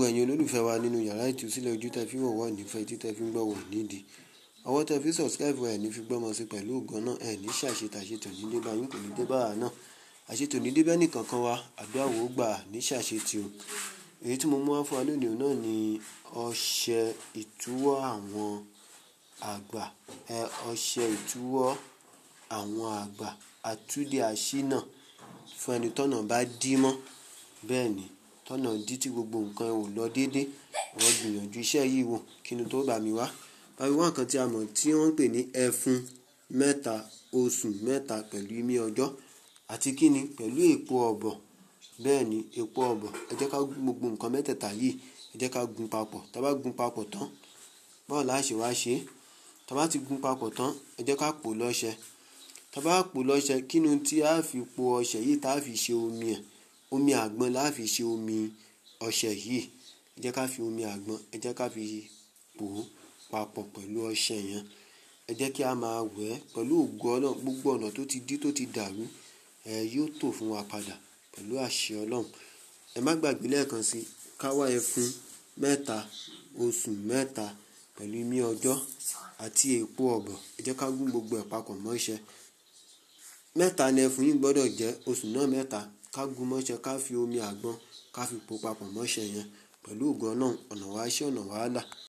gbogbo ẹ̀yin olólùfẹ́ wa nínú yàrá ìtúsílẹ̀ ojú tẹ́ fi wọ̀ wọ́ nífẹ̀ẹ́ tí tẹ́ fi ń gbọ́ wọ̀ nídìí ọwọ́ tẹ́ fi subscribe ẹ̀ ní fi gbọ́mọ sí pẹ̀lú ògùn náà ẹ̀ ní ṣàṣetà àṣetò ní dé báyìí kò ní dé báyà náà àṣetò ní dé bẹ́ẹ̀ nìkan kan wa àdúrà wò ó gbà ní ṣàṣetì o èyí tí mo mú wá fún wa lónìí náà ni ọṣẹ ìtúwọ́ àwọn àgbà ẹ ọṣẹ ìtúwọ́ àwọn àgbà àtúndì àṣínà fún ẹni tọ́nà bá dí mọ́ bẹ́ẹ̀ ni tọ́nà dí tí gbogbo nǹkan ò lọ déédéé wọ́n gbìyànjú iṣẹ́ yìí wò kí ni tó bá mi wá báyìí wọ́n kan tí a mọ̀ tí wọ́n ń pè ní ẹfun mẹ́ta oṣù mẹ́ta pẹ̀lú imí ọjọ́ àti kíni pẹ̀lú èpo ọ̀bọ̀ bẹ́ẹ̀ ni èpo ọ̀bọ̀ ẹ jẹ́ ká gbogbo nǹkan mẹ́tẹ̀ẹ̀ta yìí ẹ jẹ́ ká gun papọ̀ tá bá gun papọ̀ tán báwo la ṣe wá ṣe tá bá ti gun papọ̀ tán ẹ jẹ́ ká pò lọ́ṣẹ tá bá pò lọ́ṣẹ kí ni tí a fi po ọṣẹ yìí tá a fi ṣe omi ẹ̀ omi àgbọn la fi ṣe omi ọṣẹ yìí ẹ jẹ́ ká fi omi àgbọn ẹ jẹ́ ká fi pò ó papọ̀ pẹ̀lú ọṣẹ yẹn ẹ jẹ́ kí a máa wẹ̀ ẹ́ pẹ̀lú ògo ọlọ́run gbogbo ọ̀nà tó ti dí tó ti dàrú ẹ yóò tò fún wa padà pẹ̀lú àṣẹ ọlọ́run ẹ má gbàgbé lẹ́ẹ̀kan sí káwá ẹfun mẹ́ta oṣù mẹ́ta pẹ̀lú imí ọjọ́ àti èpo ọ̀bọ̀ ẹ jẹ́ ká gún gbogbo ẹ̀ papọ̀ mọ́ṣẹ́ mẹ́ta ni ẹfun yìí gbọ́dọ̀ jẹ́ oṣù náà mẹ́ta ká gún mọ́ṣẹ́ ká fi omi àgbọn ká fi pò papọ̀ mọ́ṣẹ́ yẹn pẹ̀lú ògo ọlọ́run ọ̀nà wàá ṣe ọ̀nà wàá là